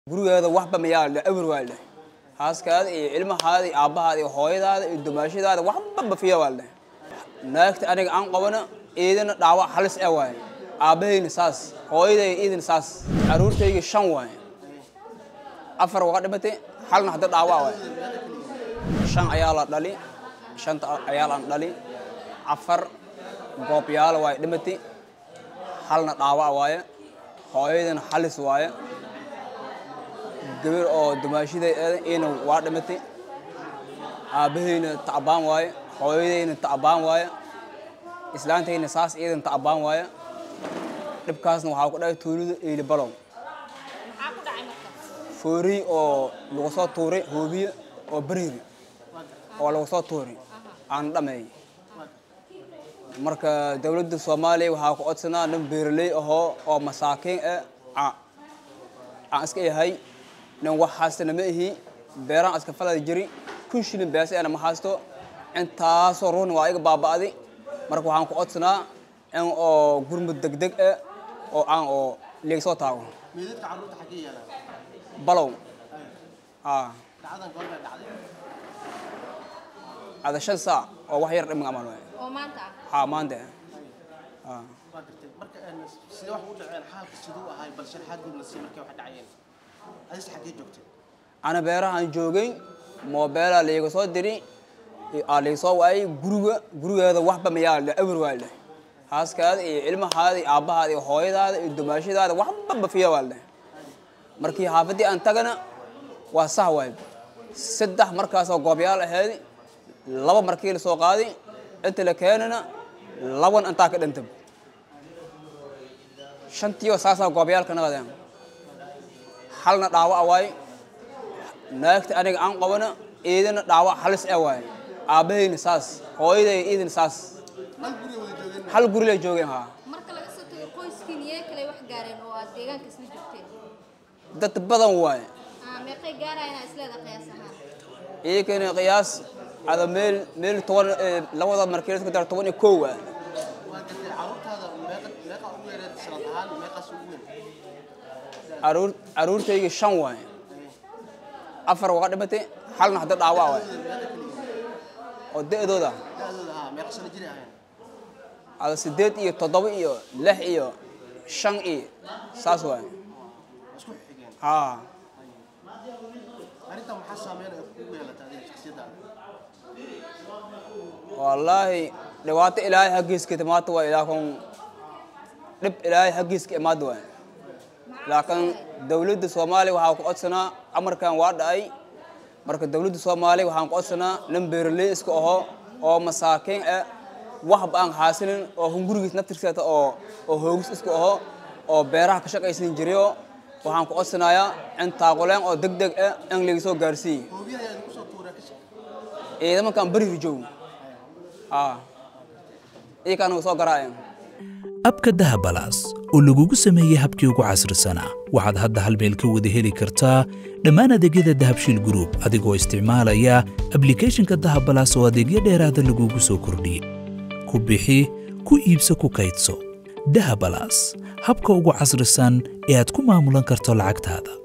gurigeeda waxba mayaa la awr waa leh haaskaada iyo ilmahaada iyo aabbahaada iyo hooyadaada iyo dumaashadaada waxba bafiya waa leh naagta aniga aan qabana iidana dhaawac halis ah waaye aabbahayna saas hooyadayga iidana saas caruurtayga shan waaye afar waa dhimatay halna hadda dhaawac waaye shan ayaa la dhali shanta ayaa laan dhali afar goobyaala waaye dhimatay halna dhaawac waaye hooyadana halis waaye gabar oo dumaashiday ina waa dhimatay aabbahayna tacbaan waaye hooyadayna tacbaan waaye islaantayna saas iidan tacbaan waaye dhibkaasna waxaa ku dhacay tuulida eeli balow maxaa ku dhacay marka fooriy oo lagu soo tuuray hoobiye oo bariiri oo lagu soo tuuray aan dhameey marka dowladda soomaaliya waxaa ku codsanaa nin beeraley ahoo oo masaakiin ah aan iska yahay nin wax haastana ma ihi beeraan iska falada jiri kun shilin beesi ana ma haasto intaasoo ruuxna waa iga baaba'di marka waxaan ku codsanaa in oo gurmud degdeg ah oo aan oo leeg soo taago meydadka carruurta xaggee yaalaan balow aa dhacdadan goor bay dhacday ada shan saac oo wax yar dhiman amal waay oo maanta ah haa maanta aa waa gartay marka een, sidee wax u dhaceen xaalka siduu ahay bal sharxaad guud la sii markay wax dhacayeen adis xaggee joogtay ana beerahaan joogay moobeelaa layga soo diri aa layga soo waayay guriga gurigeeda waxba mayaa la awr waa leh haaskaada iyo ilmahaada iyo aabbahaada iyo hooyadaada iyo dumaashadaada waxba bafiya waa leh markii xaafaddii aan tagana waa sax waay saddex markaasoo goobyaal ahayd laba markii la soo qaaday inta la keenana laban intaa ka dhintay shantiioo saasaa goobyaalka naqadeen halna dhaawac waaye naagta aniga aan qabana iidana dhaawac halis ah waaye aabbahayna saas hooyadayga iidana saas hal guri wada joogeen hal guri lay joogeen haa marka laga soo tago qoyskiin yee kale wax gaareen oo aad deegaanka isla joogteen dad badan waaye ah meeqay gaarayaan isleeda qiyaas ahaan iyakana qiyaas ada meel meel toban eh, labada markii la dar toban iyo kow ah waa gartay carruurtaada meeqa meeqa ugu yareed sanad ahaan meeqaas ugu weyn caruur caruurtayga shan waaye afar waa dhimatay halna hadda dhaawac waaye oo da'dooda da-dooda haa meeqa sano jiray ahayn ada sideed iyo toddoba iyo lix iyo shan iyo saas waaye isku xigeen haa arrintan maxaa saameyn ay kugu yeelatay adiga shakhsiyaddaada wallaahi dhibaato ilaahay xaggiiska timaata waa ilaakan dhib ilaahay xaggiiska imaada waay laakiin dowladda soomaaliya waxaa ku codsanaa amarkan waa dhacay marka dowladda soomaaliya waxaan ku codsanaa nin beeraley iska aho oo masaakiin ah waxba aan haasinin oo hungurigiis naftirkeeta oo oo hoogis iska aho oo beeraha ka shaqaysan jirayo waxaan ku codsanayaa in taaquleen oo deg deg ah in laga soo gaarsiiyo hoobiyada ayaa idinku soo tuuraa ka shaqe ciidamankaan beriga joogo haa iyakaana soo garaaceen abka dahabalaas oo lagugu sameeyey habkii ugu casrisanaa waxaad hadda hal meel ka wada heli kartaa dhammaan adeegyada dahabshiil group adigoo isticmaalaya ablicathonka dahabalaas oo adeegyo dheeraada lagugu soo kordhiyey ku bixi ku iibso ku kaydso dahabalaas habka ugu casrisan ee aad ku maamulan karto lacagtaada